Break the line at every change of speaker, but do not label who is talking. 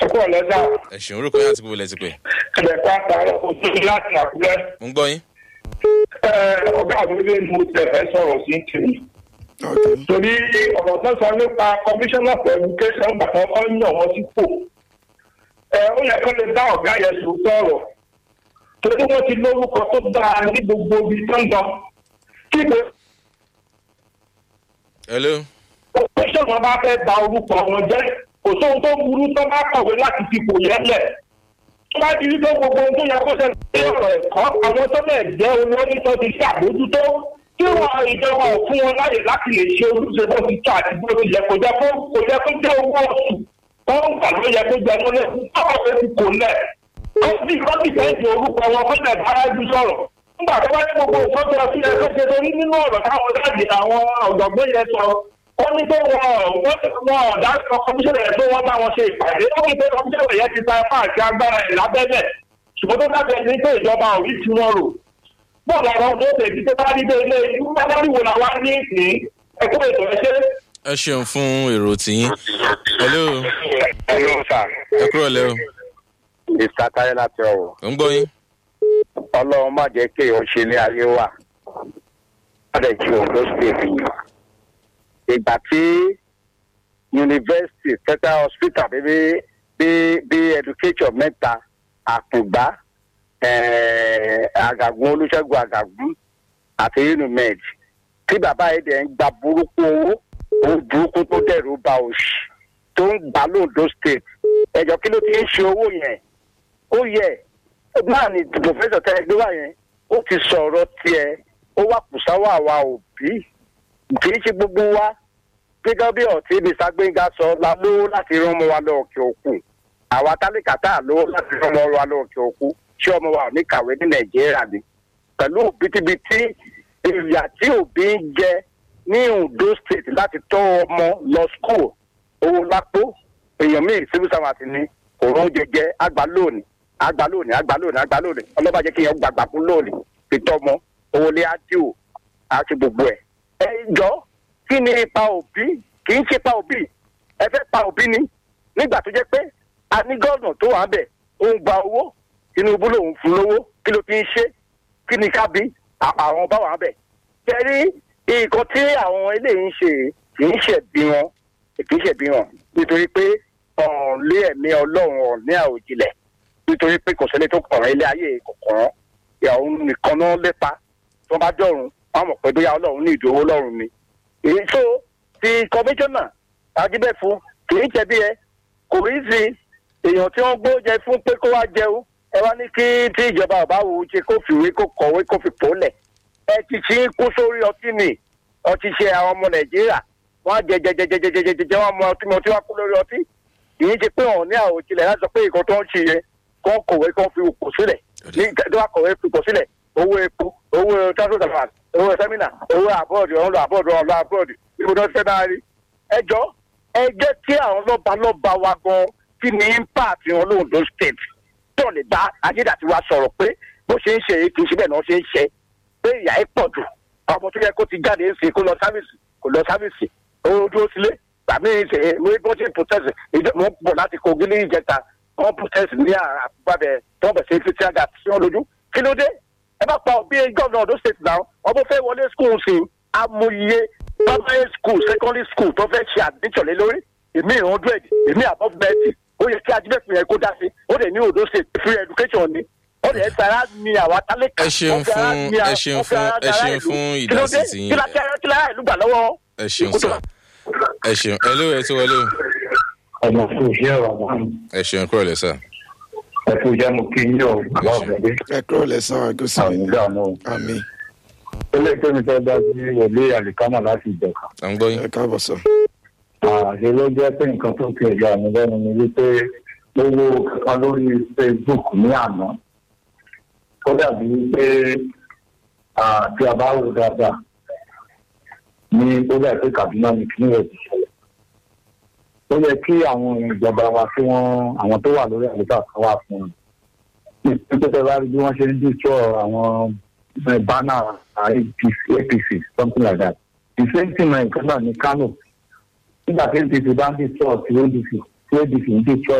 kúrò lẹ́sà
ẹ ṣeun orúkọ yín àti gbogbo ilẹ̀ ti pè.
ẹ̀dẹ̀kọ́ àtàrà ojú láti àkúrẹ́.
mo ń gbọ́ yín.
Ẹ, ọ̀gá mi lè mú tẹ̀fẹ́ sọ̀rọ̀ sí tèmi.
Okay.
torí ọ̀rọ̀ tó sọ nípa commissioner for education bàtà wọn yàn wọ́n sípò. ẹ ó yẹ kó lè dá ọ̀gá yẹn sùn sọ̀rọ̀. torí wọ́n ti lórúkọ tó dáa ní gbogbo ibi tó ń lọ. kí ni
hello.
commissioner bá fẹ́ ba orúkọ wọn jẹ́ kò sóhun tó burú tó bá kọ̀wé láti fipò yẹn lẹ̀. tó bá di wípé gbogbo ohun tó yẹ kó ṣẹlẹ̀ sí ọ̀rọ̀ ẹ̀kọ́ àwọn tó lẹ̀ jẹ́ olórí tó ti ṣàbójútó tí wọn ìjọba ò fún wọn láyè láti lè ṣe ojúṣe bó ti tó àti bó ti yẹ kó jẹ kó kó jẹ kó jẹ owó oṣù tó ń gbà ló yẹ kó jẹ kó lẹ tọwọ fẹ ti kò lẹ ó sì kọ́ sì fẹ́ di orúkọ wọn kó lẹ̀ bára ju sọ̀rọ̀ nígbà tó bá ní gbogbo nǹkan tó ọtí ẹ fẹ́ ṣe torí nínú ọ̀rọ̀ táwọn dáàbì àwọn ọ̀dọ́gbọ́n yẹn sọ ó ní pé wọn wọn ọ̀dà kọmíṣẹ́nà yẹn tó wọ́n bá wọn ṣe ìpàdé ó ní pé kọmíṣẹ́nà yẹn ti ta ipá àti agbára ẹ̀ lábẹ́lẹ̀ ṣùgbọ́n tó dábẹ́ ní pé ìjọba ò rí tí wọ́n rò bọ́ọ̀lù àwọn ọmọ òde ìdí tó bá rí dé ilé ìlú aláriwo làwa ní ìsìn ẹ̀kọ́ ètò ẹ̀ṣẹ́.
ẹ ṣeun fún èrò tiyín. hello.
Hello, sir.
ẹ kúrò lẹ́ o.
Mr. Táyé láti ọ̀wọ̀.
mo ń gbọ́ yín.
Ọlọ́run má jẹ́ kí èèyàn ṣe ní ayé wà. Ọ̀dẹ̀ ju Ondo State yìí. Ìgbà tí University Federal Hospital bíbí bí bí education mẹ́ta àkùngbá eh, àgàgùn olùṣègùn àgàgùn àti unimed tí bàbá yìí dẹ̀ ń gba burúkú owó owó burúkú tó dẹ̀rù ba òṣì tó ń gbà lóńdó state ẹ̀jọ̀ kí ló ti ń ṣe owó yẹn ó yẹ náà ni pòfẹ́sọ̀ tẹ́lẹ̀ gbé wá yẹn ó ti sọ̀rọ̀ tiẹ̀ ó wà kùsáwà àwa òbí kì í ṣe gbogbo wa gẹ́gẹ́ bí ọ̀tí mr gbẹ̀ngà sọ la lówó láti rán ọmọ wa lọ òkè òkun àwa tálíkà tá à lówó láti rán ọmọ wa lọ òkè òkun ṣé ọmọ wa ò ní kàwé ní nàìjíríà ni pẹ̀lú òbítíbitì ìyà tí òbí ń jẹ ní ondo state láti tọ́ ọmọ lọ school owó lápò èèyàn míì civil servant ni kò rán jẹjẹ àgbà lónìí àgbà lónìí àgbà lónìí àgbà lónìí ọlọ́ba jẹ́ kí èèyàn gbàgbà fún lónìí fi tọ́ ọmọ owó lé ádìo àti gbogbo ẹ̀. ẹ jọ kí ni ipa òbí kì í ṣe ipa òbí ẹ fẹ́ pa òbí ni nígbà tó jẹ́ pé a ní gọ́ọ̀nà tó wà ń bẹ̀ ó ń gba owó tinubu lòun fún lówó kí ló fi ń ṣe kí ni ká bí à- àwọn bá wà ń bẹ̀. kẹrí nǹkan tí àwọn eléyìí ń ṣe kì í ṣẹ̀bi wọn kì í ṣẹ̀bi wọn nítorí pé ọ̀hún lé ẹ̀mí ọlọ́run ọ̀hún ní àwòjìlẹ̀ nítorí pé kò sẹ́ni tó kọ̀ọ̀rọ̀ ilé ayé kọ̀ọ̀kan ìyàwó nìkan náà lépa tó bá dọ̀run wọn mọ̀ pé bóyá ọlọ́run ní ìdòwò ọlọ́run ni. èyí tó ti kọmíṣánná ajíbẹ́fù kì í jẹ̀bi ẹ kò rí sí èèyàn tí wọ́n gbó jẹ fún pé kó wá jẹun ẹ wá ní kí tí ìjọba ọba wò ó ṣe kó fìwé kó kọ̀wé kó fi pòólẹ̀ ẹ ti ṣí kú sórí ọtí mi ọtí ṣe àwọn ọmọ nàìjíríà wọn á jẹ jẹ jẹ jẹ jẹ jẹ jẹ jẹ wọn mọ ọtí mi ọtí wá kú lórí ọtí kì í ṣe pé wọn ní àwòjìlẹ̀ láti sọ pé nǹkan tó ń ṣe yẹn kọ́ kọ̀wé kọ́ fi kò sílẹ̀ ní tó bá kọ̀wé fi kò sílẹ̀ owó epo owó transport allowance owó sẹ́mínà owó àbọ̀dì ọ̀hún lọ àbọ̀dì ọ̀hún lọ àbọ̀dì ibo náà fẹ́ náà rí. ẹ jọ ẹ jẹ́ kí àwọn lọ́ba lọ́ba wa gan kí ni impact wọn lóhùn ló state tó lè bá ayédàtí wa sọ̀rọ̀ pé bó ṣe ń ṣe èyí kì í ṣe bẹ́ẹ̀ náà ṣe ń ṣe pé ìyá ẹ pọ̀ jù ọmọ tó yẹ kó ti jáde ń sìn kó lọ sáfìsì kó lọ sáfìsì ó dúró sílé tàbí ṣe mo bó ṣe protest ìjọ mo bọ̀ láti kogi ní ìjẹta wọn protest ní àbúgbàbẹ tó bẹ̀ ṣe fi tíága sí wọn lójú kí ló dé ẹ bá pa bí gómìnà ọdún state náà ọmọ fẹ́ wọlé school sí amòye primary school secondary school tó fẹ́ ṣe admission lé lórí èmi hundred èmi above ninety ó yẹ kí ajínigbẹ̀fẹ̀ yẹn kó dá sí ó dẹ̀ ní odo state free education ni ó dẹ̀ sara ni àwa tálẹ́kà
ẹ ṣeun fún ẹ ṣeun fún ẹ ṣeun fún ìdásí tiyín
kí ló dé kí ló dé ìlú gbà lọ́wọ́.
ẹ ṣeun sá ẹ ṣeun ẹ ló ẹ tó wọlé o
ọmọ fún iṣẹ́ ọ̀rọ̀ àwọn
ẹ ṣeun kúrò lẹ sá.
ẹ̀fọ́ ìjà mo kí yín ọ̀ bàbá ọ̀fẹ́dé
ẹ kúrò lẹ́sàn-án ẹ̀kọ́ sí
àwọn
mi.
ìgbà náà.
àmì
ilé ìpè mi fẹ́ dá sí wòlé àlìkámà láti ìjọka.
à ń gbọ́ yín.
ẹ káàbọ̀ sọ.
àṣẹ ló jẹ́ pé nǹkan tó fi ẹ̀yà mi lẹ́nu ni wípé ó wo kankan lórí facebook ní àná ó dàbí pé tí a bá wò dáadáa ní ó dàbí pé kaduna ní kíní rẹ̀ ti ṣẹlẹ̀ ó yẹ kí àwọn ìjọba wa tí wọ́n àwọn tó wà lórí àlùkò kan wà fún un nítorí bá rí bí wọ́n ṣe ń dìtọ́ àwọn bánà apc something like that the same thing náà nǹkan náà ní kano nígbà tí apc bá ń dìtọ́ ti adc tí adc ń dìtọ́